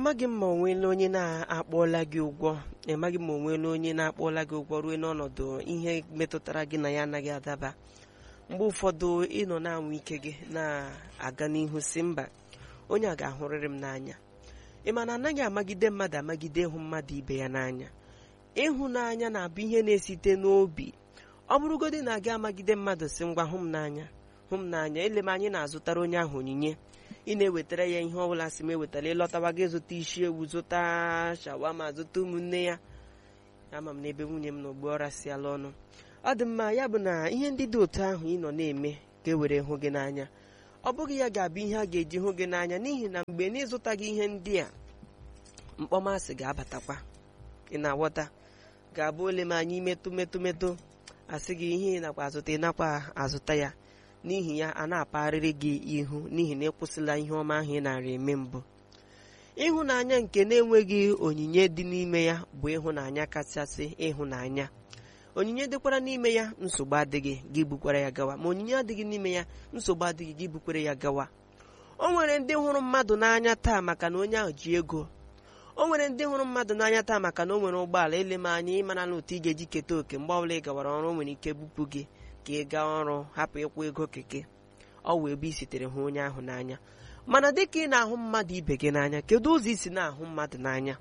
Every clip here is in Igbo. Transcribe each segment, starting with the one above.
amaghị m ma o nweela onye na-akpọla gị ụgwọ amaghị m ma o nweela onye na-akpọla gị ụgwọ ruo n'ọnọdụ ihe metụtara gị na ya anaghị adaba mgbe ụfọdụ ịnọ na-anwụ ike gị na-aga n'ihu si mba onye a ga-ahụrịrị m n'anya ị ma na anaghị amagide mmadụ amagide ịhụ mmadụ ibe ya n'anya ịhụnanya na-abụ ihe na-esite n'obi ọ bụrụgodị na gị amagide mmadụ si ngwa hụ m n'anya hụ m n'anya ele m anyị na-azụtara onye ahụ onyinye ị na-ewetara ya ihe ọbụla si m ewetara ịlọtawa gị zụta isi ewu zụta shawama zụta ụmụnne ya ama m n'ebe nwunye m na ogbu ọra si ala ọnụ ọ dị mma ya bụ na ihe ndị dị otu ahụ ị nọ na-eme ga-ewere hụ gị n'anya ọ bụghị ya ga-abụ ihe a ga-eji hụ gị n'anya n'ihi na mgbe n'ịzụtaghị ihe ndị a mkpọmasị ga-abatakwa ị na-aghọta ga-abụ ole ma anyị metụ metụ metụ asị gị ihe ị nakwa azụta ị nakwa azụta ya n'ihi ya a na-apagharịrị gị ihu n'ihi na ịkwụsịla ihe ọma ahụ ị nara eme mbụ ịhụnanya nke na-enweghị onyinye dị n'ime ya bụ ịhụnanya kachasị ịhụnanya onyinye dịkwara n'ime ya nsogbu adịghị gị bukwara ya gawa ma onyinye adịghị n'ime ya nsogbu adịghị gị bukwere ya gawa o nwere ndị hụrụ mmadụ n'anya taa maka na onye ahụ ji ego o nwere ndị hụrụ mmadụ n'anya taa maka na o nwere ụgbọala ele m anya ịmara na otu ị ga-eji keta oke mgbe ọbụla ị gawara ọrụ o nwere ike bupụ gị ka ị gaa ọrụ hapụ ịkwụ ego keke ọ wee ebe i sitere hụ onye ahụ n'anya mana dịka ị na-ahụ mmadụ ibe gị n'anya kedu ụzọ isi na-ahụ mmadụ n'anya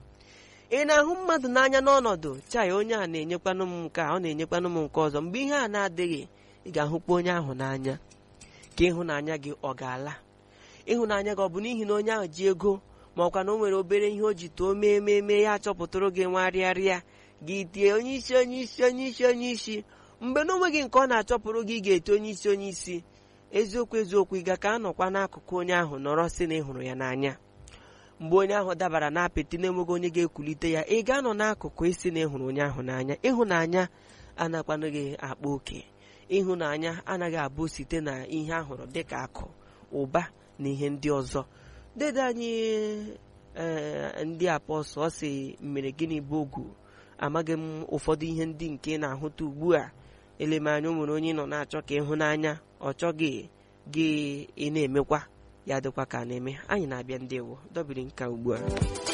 ị na-ahụ mmadụ n'anya n'ọnọdụ chai onye a na-enyekwanụ m nke a ọ na-enyekwanụ m nke ọzọ mgbe ihe a na-adịghị ị ga-ahụkwa onye ahụ n'anya ka ịhụnanya gị ọ ga-ala ịhụnanya gị ọ bụ n'ihi na onye ahụ ji ego ma ọkwa na o nwere obere ihe o ji too mee mee mee ya achọpụtụrụ gị nwarịarịa gị tie onye isi onye isi onye isi onye isi mgbe na onweghị nke ọ na-achọpụrụ gị ga-ete onye isi onye isi eziokwu eziokwu ị ga ka anọkwa n'akụkụ onye ahụ nọrọ sị na ị hụrụ ya n'anya mgbe onye ahụ dabara na apịtị na-enweghị onye ga-ekulite ya ị ga-anọ n'akụkụ isi na ịhụrụ onye ahụ n'anya ịhụnanya anakwanụghị akpa oke ịhụnanya anaghị abụ site na ihe ahụrụ dịka akụ ụba na ihe ndị ọzọ dede anyị ee ndị apọsọ si mere gịnị bụ ogu amaghị m ụfọdụ ihe ndị nke na-ahụta ugbu a elemanya o nwere onye nọ na-achọ ka ịhụnanya ọ chọghị gị ị na-emekwa ya dịkwa ka a na-eme anyị na-abịa ndị ewo dobiri nka ugbu a